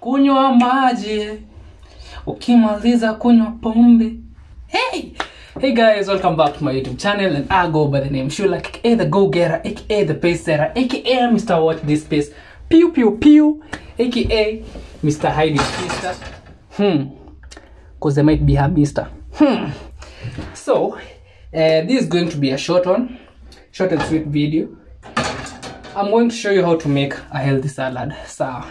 kunywa maji ukimaliza kunywa pombe hey hey guys welcome back to my youtube channel and i go by the name shula aka the go getter aka the pace setter aka mr watch this space pew pew pew aka mr hide mister hmm because they might be her mister hmm so uh, this is going to be a short one short and sweet video i'm going to show you how to make a healthy salad sawa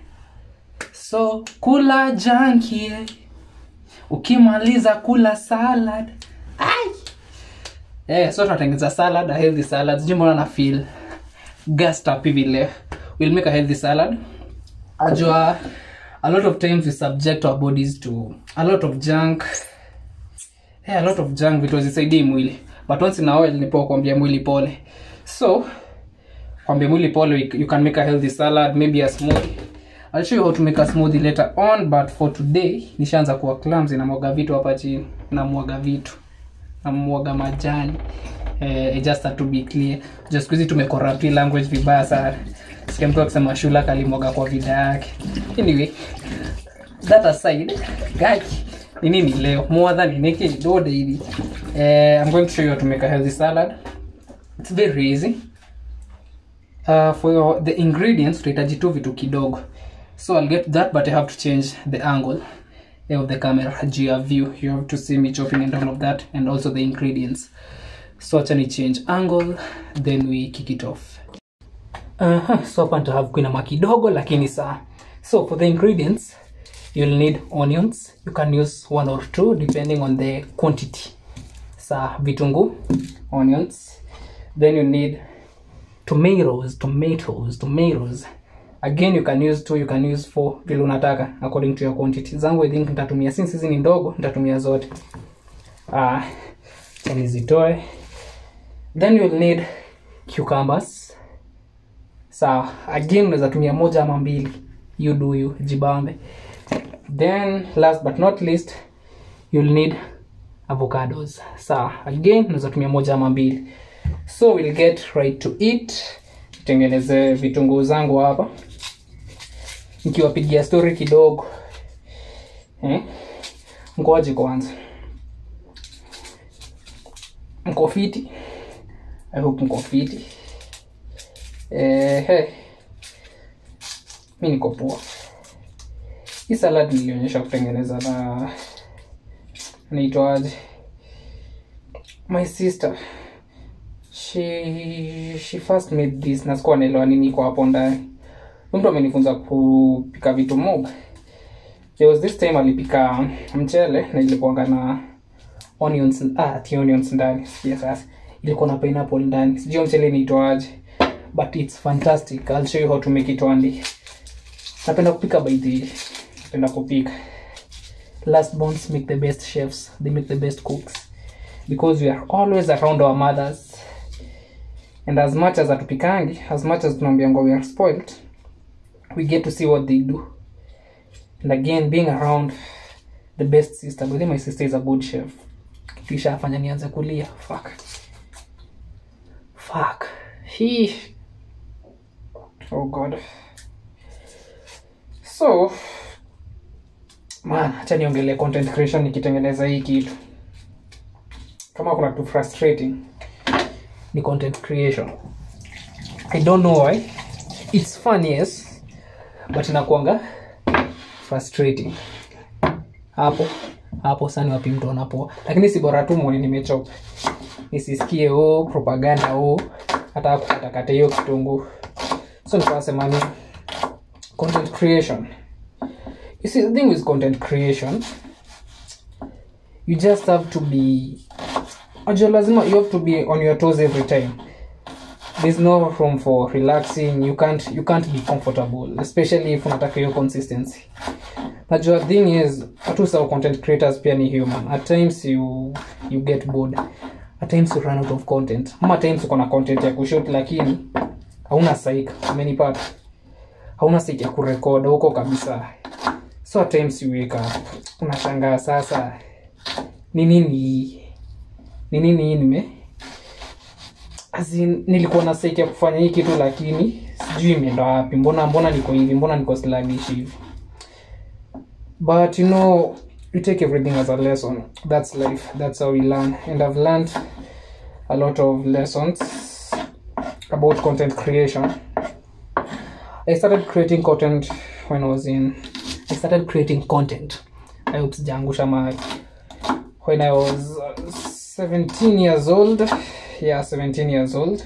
so kula jankie ukimaliza kula salad ai eh, so tunatengeneza salad a healthy salad sijui mbona na feel gassed up hivi leo we'll make a healthy salad ajua a lot of times we subject our bodies to a lot of junk yeah, a lot of junk vitu hazisaidii mwili but once in a while nipo kuambia mwili pole so kwambia mwili pole you- you can make a healthy salad maybe a smoothie I'll show you how to make a smoothie later on but for today nishaanza kuwa clumsy namwaga vitu hapa chini namwaga vitu namwaga majani eh, just had to be clear just siku hizi tumekorapti language vibaya sana sikia mtu akisema shula kalimwaga kwa vida yake anyway that aside gaki ni nini leo more than ineke dode hivi eh, i'm going to show you how to make a healthy salad it's very easy uh, for your, the ingredients tutahitaji tu vitu kidogo so i'll get to that but i have to change the angle eh, of the camera juu ya view you have to see me chopping and all of that and also the ingredients so acha ni change angle then we kick it off uh-huh. so hapa nitahave kuinama kidogo lakini saa so for the ingredients you'll need onions you can use one or two depending on the quantity sa vitungu onions then you need tomatoes tomatoes tomatoes again you can use two you can use four vile unataka according to your quantity zangu i think nitatumia since hizi ni ndogo nitatumia zote ah uh, nizitoe then you'll need cucumbers sawa again unaweza tumia moja ama mbili you do you jibambe then last but not least you'll need avocados sawa again unaweza tumia moja ama mbili so we'll get right to eat tengeneze vitunguu zangu hapa nikiwapigia story kidogo eh? ngoje kwanza mko fiti i hope mko fiti eh, hey. mi niko poa hii salad nilionyesha kutengeneza na naitwaje my sister she she first made this na sikuwa naelewa nini iko hapo ndani Huyu mtu amenifunza kupika vitu mob there was this time alipika mchele na ilikuanga na onions ah, ati onions ndani sikia sasa ilikuwa na pineapple ndani sijui hiyo mchele inaitwaje but it's fantastic i'll show you how to make it one day napenda kupika by the way. napenda kupika last bonds make the best chefs they make the best cooks because we are always around our mothers and as much as atupikangi as much as tunaambiangwa we are spoiled we get to see what they do and again being around the best sister but then my sister is a good chef kitu ishafanya nianze kulia fuck fuck Hii. oh god so man acha niongelee content creation nikitengeneza hii kitu kama kuna kitu frustrating ni content creation i don't know why it's fun yes but inakuanga frustrating hapo hapo sani wapi mtu anapoa lakini si bora tu mwone nimechoka nisisikie o propaganda o hata kukatakata hiyo kitunguu so nikasema ni content creation you see the thing with content creation you just have to be ajua lazima you have to be on your toes every time there's no room for relaxing you can't you can't be comfortable especially if unataka hiyo consistency najua thing is hatu sawa content creators pia ni human at times you you get bored at times you run out of content ama at times uko na content ya kushoot lakini hauna saik umenipata hauna saik ya kurekod huko kabisa so at times you wake up unashangaa sasa ni nini ni nini hii nime as in, nilikuwa na saik ya kufanya hii kitu lakini sijui imeenda wapi mbona mbona niko hivi mbona niko sluggish hivi but you know you take everything as a lesson that's life that's how we learn and i've learned a lot of lessons about content creation i started creating content when i was in i started creating content i hope sijaangusha mahali when i was uh, 17 years old yeah 17 years old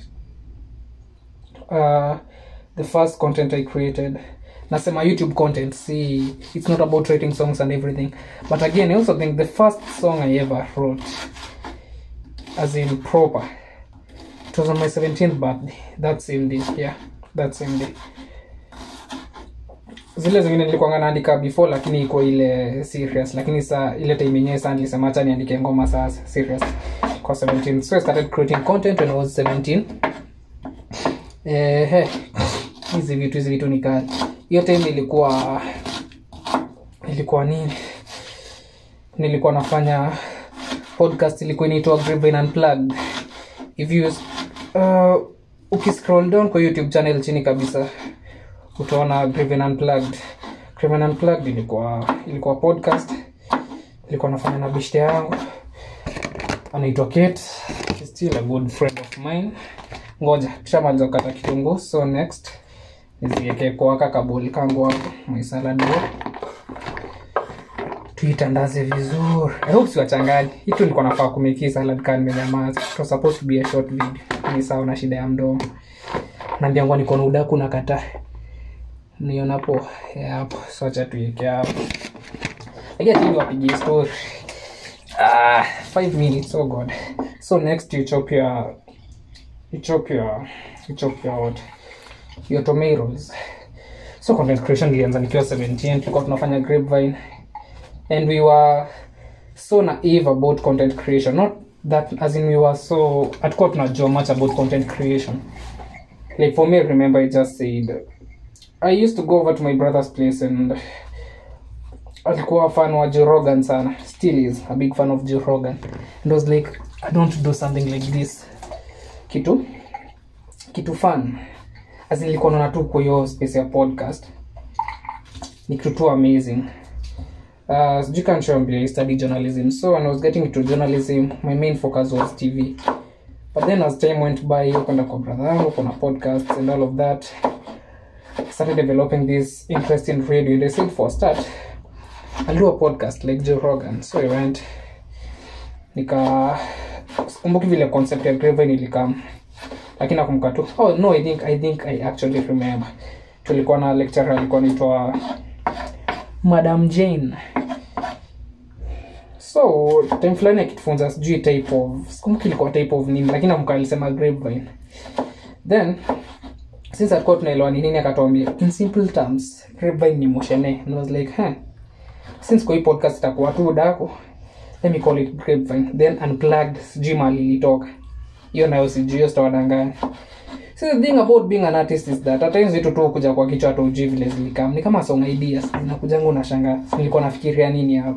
uh, the first content i created nasema youtube content see it's not about writing songs and everything but again i also think the first song i ever wrote as in proper it was on my 17th birthday that same day yeah that same day zile zingine nilikuanga naandika before lakini iko ile serious lakini sa ile time yenyewe saa nilisema acha niandike ngoma sasa serious kwa 17 so i started creating content when i was 17 eh hizi vitu hizi vitu ni kali hiyo time ilikuwa ilikuwa nini nilikuwa nafanya podcast ilikuwa inaitwa Grapevine Unplugged if you uh, ukiscroll down kwa youtube channel chini kabisa utaona Grapevine Unplugged Grapevine Unplugged ilikuwa ilikuwa podcast ilikuwa nafanya na bishte yangu anaitwa Kate She's still a good friend of mine ngoja tushamaliza kukata kitunguu so next niziweke kwa kabuli kangu hapo my salad bowl tuitandaze vizuri i hope siwachangani hitu nilikuwa nafaa kumeki salad kaa nimenyamaza it was supposed to be a short video ni sawa na shida ya mdomo nambiangwa niko na udaku na kata nionapo hapo so acha tuiweke hapo agatili wapigie story ah, five minutes oh god so next you chop your you chop your you chop your what your tomatoes so content creation ilianza nikiwa 17 tulikuwa tunafanya grapevine and we were so naive about content creation not that as in we were so hatukuwa tunajua much about content creation like for me I remember i just said i used to go over to my brother's place and alikuwa fan wa Joe Rogan sana still is a big fan of Joe Rogan and I was like I don't do something like this kitu kitu fun as in nilikuwa naona tu kwa hiyo space ya podcast ni kitu tu amazing uh, sijui kanshambia I study journalism so when I was getting into journalism my main focus was TV but then as time went by kwenda kwa brother yangu kuna podcasts and all of that I started developing this interest in radio and I said for a start I'll do a podcast like Joe Rogan so I went nika kumbuki vile concept ya Grapevine ilikam lakini nakumbuka tu oh no I think I think I actually remember tulikuwa na lecturer alikuwa anaitwa Madam Jane so time fulani akitufunza sijui type of sikumbuki ilikuwa type of nini lakini nakumbuka alisema Grapevine then since alikuwa tunaelewa ni nini akatuambia in simple terms Grapevine ni moshene and I was like huh since kwa hii podcast itakuwa tu dako let me call it grapevine then unplugged sijui mali ilitoka hiyo nayo sijui hiyo sitawadanganya so the thing about being an artist is that at times vitu tu kuja kwa kichwa hata ujui vile zilikam ni kama song ideas zinakujanga unashanga nilikuwa nafikiria nini hapo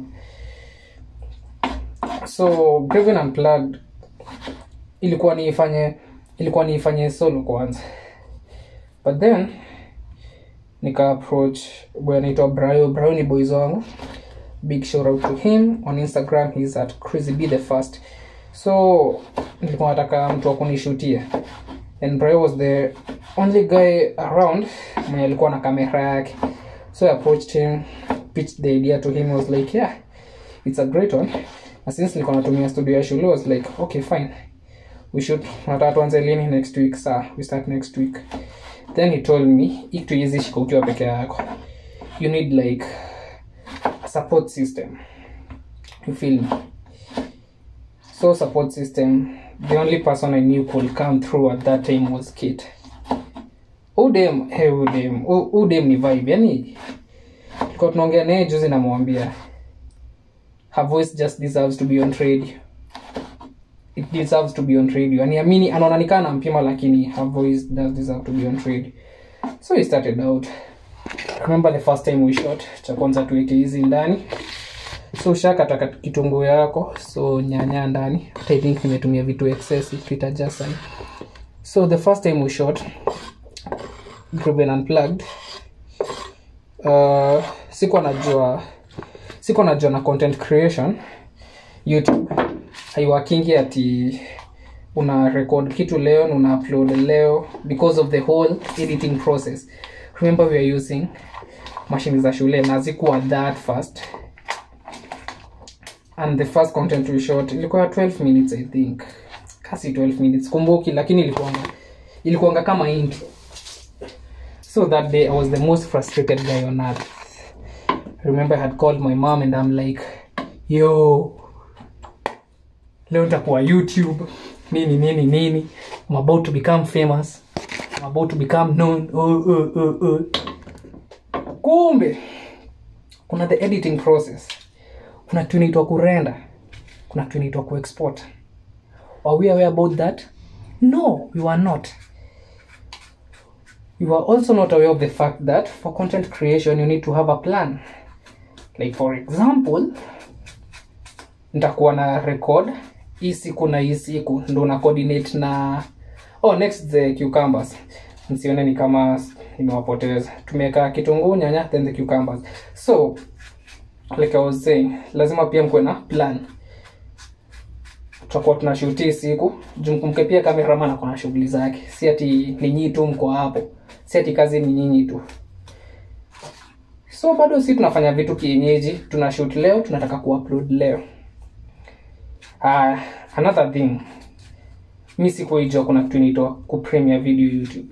so grapevine unplugged ilikuwa niifanye ilikuwa niifanye solo kwanza but then nika approach boy anaitwa Brayo. Brayo ni boys wangu. Big shout out to him on Instagram he's at Crazy Be the first. So nilikuwa nataka mtu wa kunishutia. And Brayo was the only guy around mwenye alikuwa na kamera yake. So I approached him, pitched the idea to him. He was like, yeah, it's a great one. Na since nilikuwa natumia studio ya shule, I was like, okay, fine. We should nataka tuanze lini next week. Saa, we start next week then he told me hii kitu hizi shika ukiwa peke yako you need like a support system you feel me so support system the only person i knew could come through at that time was kit udem hey, udem U- udem ni vibe yani tulikuwa tunaongea naye juzi namwambia her voice just deserves to be on radio it deserves to be on radio aniamini anaona nikaa nampima lakini her voice does deserve to be on radio so we started out remember the first time we shot cha kwanza tuweke hizi ndani so ushakata kitunguu yako so nyanya ndani But i think nimetumia vitu excess tuitaja sana so the first time we shot Grapevine unplugged uh, sikuwa najua sikuwa najua na content creation youtube haiwakingi ati una record kitu leo na una upload leo because of the whole editing process remember we are using mashine za shule na zikuwa that fast and the first content we shot ilikuwa 12 minutes i think kasi 12 minutes kumbuki lakini ilikuanga ilikuanga kama ingi so that day i was the most frustrated guy on earth I remember i had called my mom and i'm like yo leo nitakuwa youtube nini nini nini i'm about to become famous i'm about to become known oh, oh, oh, oh. kumbe kuna the editing process kuna kitu inaitwa kurenda kuna kitu inaitwa kuexport are we aware about that no you are not you are also not aware of the fact that for content creation you need to have a plan like for example nitakuwa na record hii siku na hii siku ndo na coordinate na oh next the cucumbers msione ni kama nimewapoteza tumeweka kitunguu nyanya then the cucumbers so like i was saying lazima pia mkuwe na plan tutakuwa tunashuti siku jumkumke pia kameraman ako na shughuli zake si ati ni nyinyi tu mko hapo si ati kazi ni nyinyi tu so bado si tunafanya vitu kienyeji tuna shoot leo tunataka kuupload leo uh, another thing mi sikuijua kuna kitu inaitwa kupremia video youtube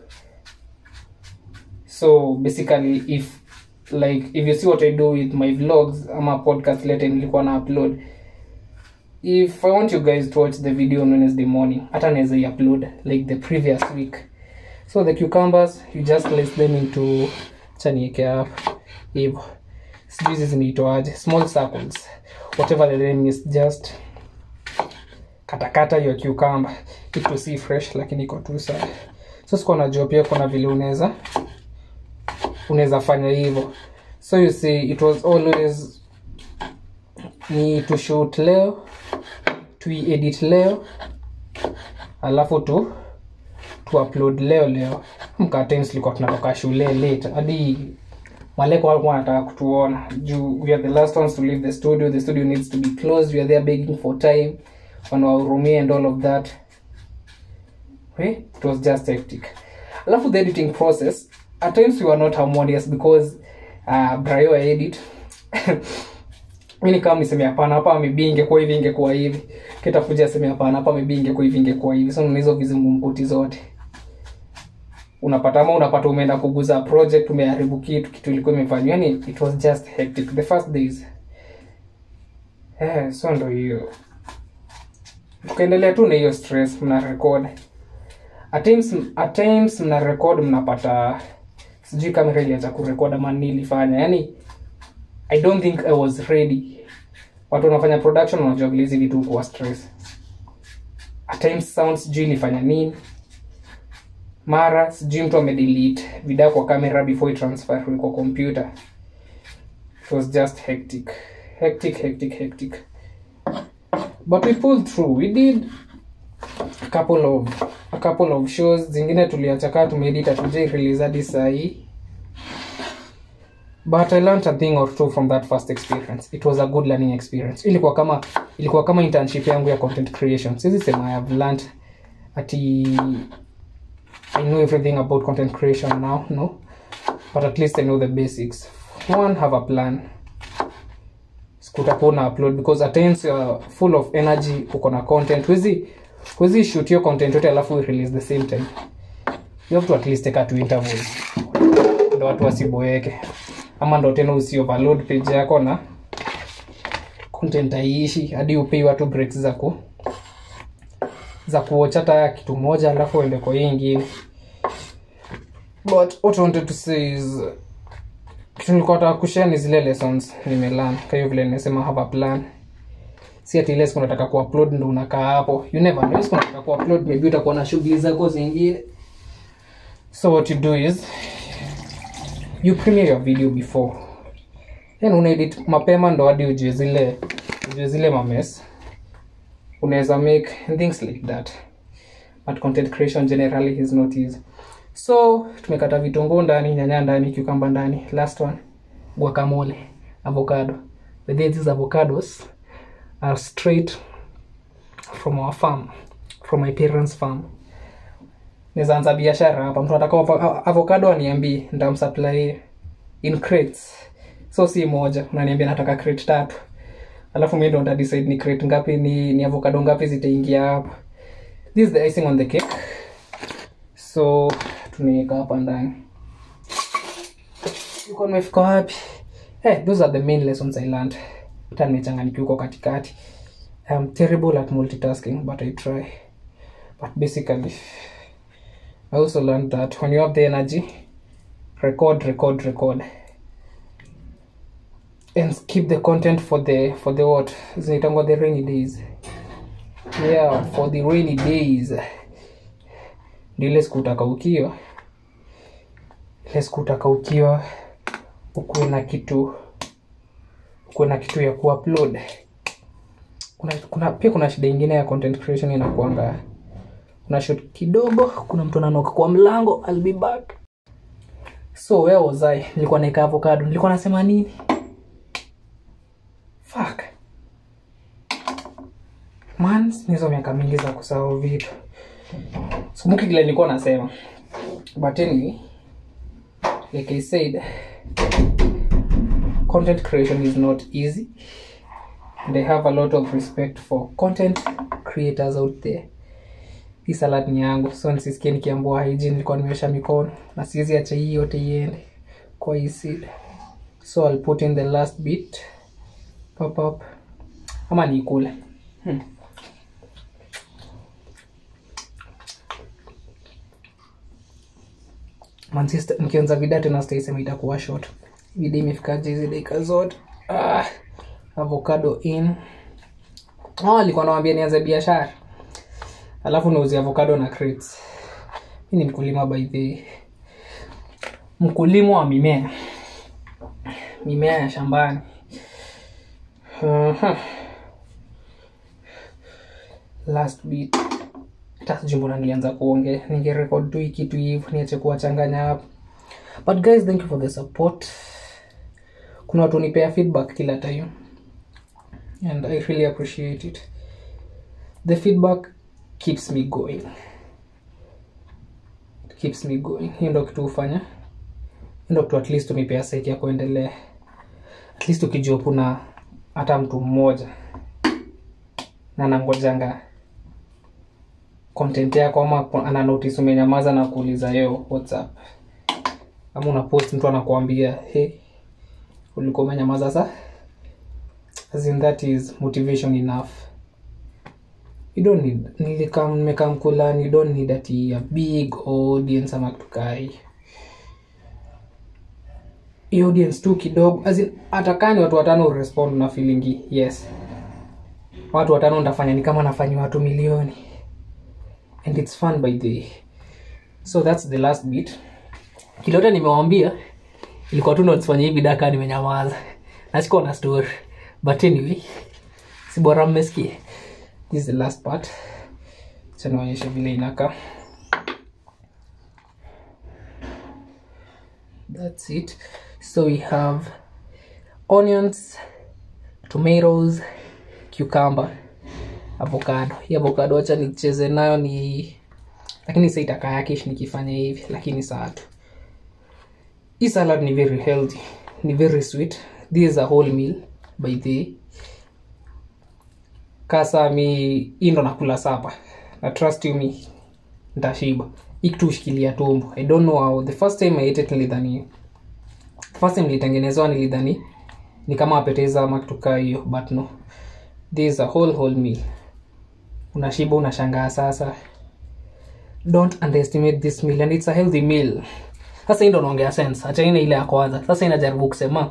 so basically if like if you see what i do with my vlogs ama podcast later nilikuwa na upload if i want you guys to watch the video on wednesday morning hata naweza i-upload like the previous week so the cucumbers you just place them into chanieke up hivo sijui hizi zinaitwaje small circles whatever the name is just katakata hiyo cucumber itu si fresh lakini iko tu sawa so sikuwa najua pia kuna vile unaweza unaweza fanya hivyo so you see it was always ni to shoot leo tuiedit leo alafu tu tu upload leo leo mka times tulikuwa tunatoka shule late hadi maleko walikuwa wanataka kutuona juu we are the last ones to leave the studio the studio needs to be closed we are there begging for time wanawahurumia and all of that okay? it was just hectic alafu the editing process at times we were not harmonious because uh, brayo edit mini kama niseme hapana hapa maybe ingekuwa hivi ingekuwa hivi kitakuja aseme hapana hapa maybe ingekuwa hivi ingekuwa hivi so una hizo vizungumkuti zote unapata ama unapata umeenda kuguza project umeharibu kitu kitu ilikuwa imefanywa yani it was just hectic the first days eh, so ndo hiyo tukaendelea tu na hiyo stress mna record at times, at times mna record mnapata sijui kamera iliacha kurekod ama nini ilifanya yani i don't think i was ready watu wanafanya production wanajua vile hizi vitu kuwa stress at times sound sijui ilifanya nini mara sijui mtu amedelete video kwa kamera before itransfer kwa computer it was just hectic hectic hectic hectic but we pulled through we did a couple of a couple of shows zingine tuliacha kaa tumeedita tujai release hadi sahii but i learned a thing or two from that first experience it was a good learning experience ilikuwa kama ilikuwa kama internship yangu ya content creation sisi sema i have learned ati i know everything about content creation now no but at least i know the basics one have a plan kutakuwa na upload because at times you're full of energy uko na content wezi wezi shoot your content yote alafu release the same time you have to at least take a two intervals ndo watu wasiboeke ama ndo tena usi overload page yako na content haiishi hadi upei watu breaks za ku za kuwatch hata kitu moja alafu uende kwa hii ingine but what I wanted to say is kitu nilikuwa nataka kushare ni zile lessons nimelearn kwa hiyo vile nimesema have a plan si ati ile siku nataka kuupload ndo unakaa hapo you never know siku nataka kuupload maybe utakuwa na shughuli zako zingine so what you do is you premiere your video before then unaedit mapema ndo hadi ujue zile ujue zile mames unaweza make and things like that but content creation generally is not easy so tumekata vitunguu ndani nyanya ndani cucumber ndani last one guacamole avocado but then these avocados are straight from our farm from my parents farm naweza anza biashara hapa mtu anataka avo- avocado aniambie nitamsupply in crates so si moja unaniambia nataka crate tatu alafu mi ndo nitadecide ni crate ngapi ni, ni avocado ngapi zitaingia hapa this is the icing on the cake so tunaweka hapa ndani uko nimefika wapi hey, those are the main lessons i learned hata nimechanganyikiwa huko katikati i'm terrible at multitasking but i try but basically i also learned that when you have the energy record record record and keep the content for the for the what zinaitangwa the rainy days yeah for the rainy days ndio ile siku utakaukiwa ile siku utakaukiwa ukuwe na kitu ukuwe na kitu ya kuupload kuna, kuna pia kuna shida ingine ya content creation inakuanga kuna shot kidogo kuna mtu ananoka kwa mlango I'll be back so where was I nilikuwa naeka avocado nilikuwa nasema nini fuck man nizo miaka mingi za kusahau vitu sikumbuki kile nilikuwa nasema but anyway like i said content creation is not easy and i have a lot of respect for content creators out there hii salad ni yangu so nisisikie nikiambua hygiene nilikuwa nimeosha mikono na siwezi acha hii yote iende kwa hii seed so i'll put in the last bit pop up ama niikule hmm. Manchester nikianza vida tena sitaisema itakuwa short vida imefikaje hizi dakika zote ah, avocado in oh, alikuwa nawambia nianze biashara alafu nauzi avocado na crates mi ni mkulima by the mkulima wa mimea mimea ya shambani uh-huh. last bit hata sijui mbona nilianza kuongea ningerekod tu hii kitu hivo niache kuwachanganya hapo but guys thank you for the support kuna watu nipea feedback kila time and i really appreciate it the feedback keeps me going It keeps me going hiyo ndo kitu hufanya hiyo ndo kitu at least unipea seti ya kuendelea at least ukijua kuna hata mtu mmoja na nangojanga content yako ama ana notice umenyamaza na kuuliza yo whatsapp ama una post mtu anakuambia hey ulikuwa umenyamaza sa as in that is motivation enough you don't need nilikam nimekam kulani you don't need ati a big audience ama kitu kaa hii Hii audience tu kidogo as in hata kani watu watano urespond na feelingi yes watu watano ndafanya ni kama nafanya watu milioni and it's fun by the way. so that's the last bit kilote nimewambia ilikuwa tu notifanya hivi daka nimenyamaza nasikuwa na story but anyway si bora mmesikia this is the last part chanaonyesha vile inakaa that's it so we have onions tomatoes cucumber avocado hii avocado wacha nicheze nayo ni lakini sa itakaa yakish nikifanya hivi lakini saa tu hii salad ni very healthy ni very sweet this is a whole meal by the kasa mi hii ndo nakula sapa na trust you me ntashiba hii kitu hushikilia tumbo i don't know how the first time i ate it nilidhani the first time nilitengenezewa nilidhani ni kama apeteza ama kitu kaa hiyo but no this is a whole whole meal unashiba unashangaa sasa don't underestimate this meal and it's a healthy meal sasa hii ndo naongea sense achaine ile ya kwanza sasa inajaribu kusema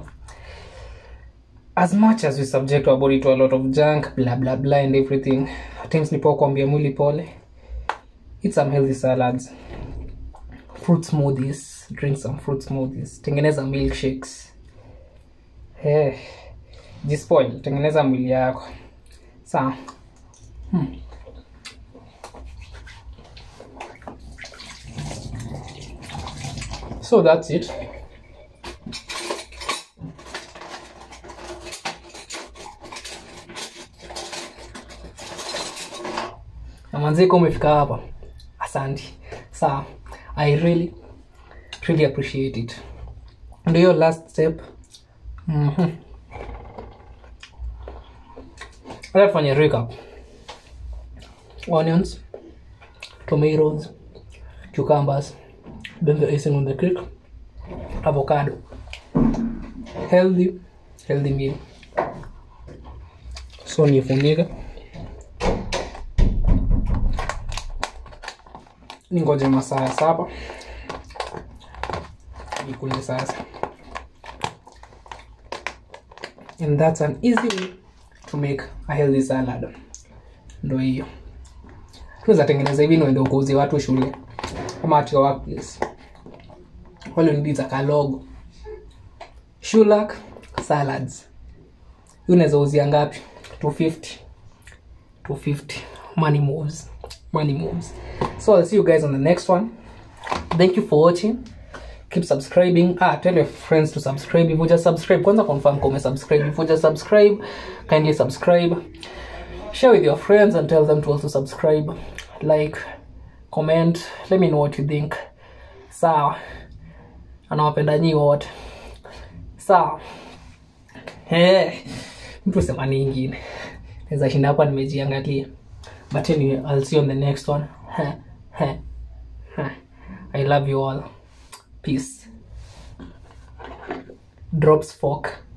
as much as we subject our body to a lot of junk blah blah blah and everything at times nipo kuambia mwili pole eat some healthy salads fruit smoothies drink some fruit smoothies tengeneza milkshakes hey, jispoil tengeneza mwili yako sawa hmm. so that's it na manziko umefika hapa asanti sawa i really really appreciate it ndio hiyo last step Mhm. Acha tufanye recap onions tomatoes cucumbers then the icing on the cake avocado healthy healthy meal so nifunike ningoje masaa ya saba nikule sasa and that's an easy way to make a healthy salad ndo hiyo tunaweza tengeneza hivi niende ukauzie watu shule ama at your workplace wale nidiza kalogo shulak salads hii unaweza uzia ngapi 250 250 money moves money moves so i'll see you guys on the next one thank you for watching keep subscribing ah tell your friends to subscribe if you just subscribe kwanza confirm kama subscribe if you just subscribe kindly subscribe share with your friends and tell them to also subscribe like comment let me know what you think sawa anawapenda nyi wote sawa hey, mtu sema ningine naweza shinda hapa nimejiangalia but anyway i'll see you on the next one Heh, heh, heh. i love you all peace drops fork